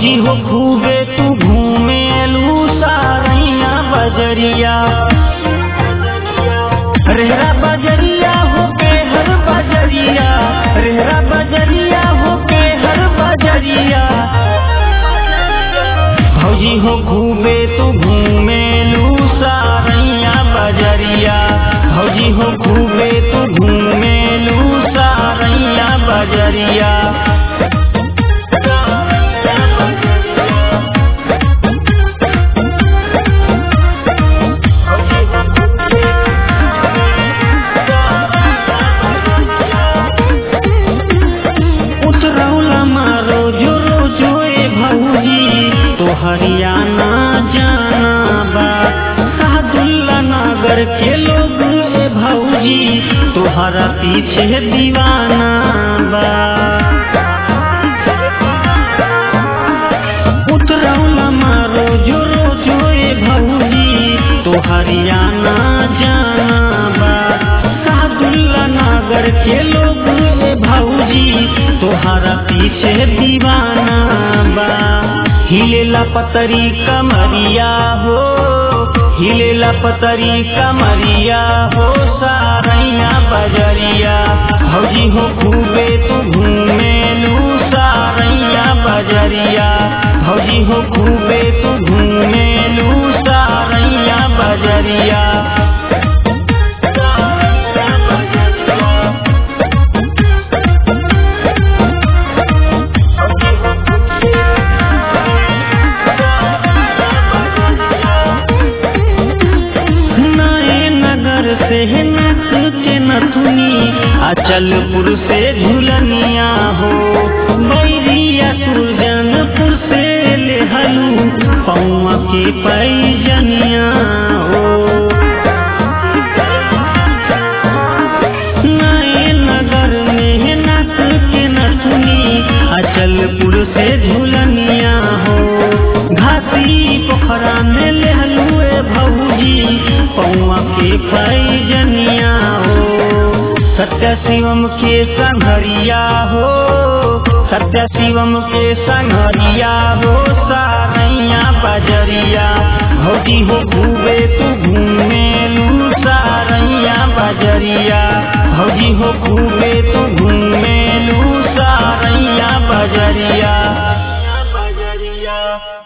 भौजी हो खूबे तू घूमेलू सारैया बजरिया रेहरा बजरिया हो के हर बजरिया रेहरा बजरिया हो के हर बजरिया भौजी हो खूबे तू घूमेलू सारैया बजरिया भौजी हो खूबे तू घूमेलू सारैया बजरिया उतरौला मारो जो रोजो ए भौजी तो हरियाणा जाना बा सादुल्ला नगर के लोग ए भौजी तोहरा पीछे दीवाना बा उतरौला मारो जो रोजो ए भौजी तो हरियाणा जाना बा सादुल्ला नगर के लोग ए भौजी तोहरा पीछे दीवाना बा हिलेला पतरी कमरिया हो हिलेला पतरी कमरिया हो सारैया बजरिया भौजी हो खूबे तू घूमेलू सारैया बजरिया भौजी हो खूबे तू घूमेलू सारैया बजरिया नए नगर से नस के नथुनी अचलपुर से झुलनिया हो बैरिया सुरजनपुर से लेहलू पौआ के पैजनिया हो नए नगर में नस के नथुनी अचलपुर से झुलनिया हो घाटी पोखरा में लेहलू ए भौजी पौआ के पैजनिया हो सत्य शिवम के संघरिया हो सत्य शिवम के संघरिया हो सारैया बजरिया भौजी हो खूबे तू घूमेलू सारैया बजरिया भौजी हो खूबे तू घूमेलू सारैया बजरिया बजरिया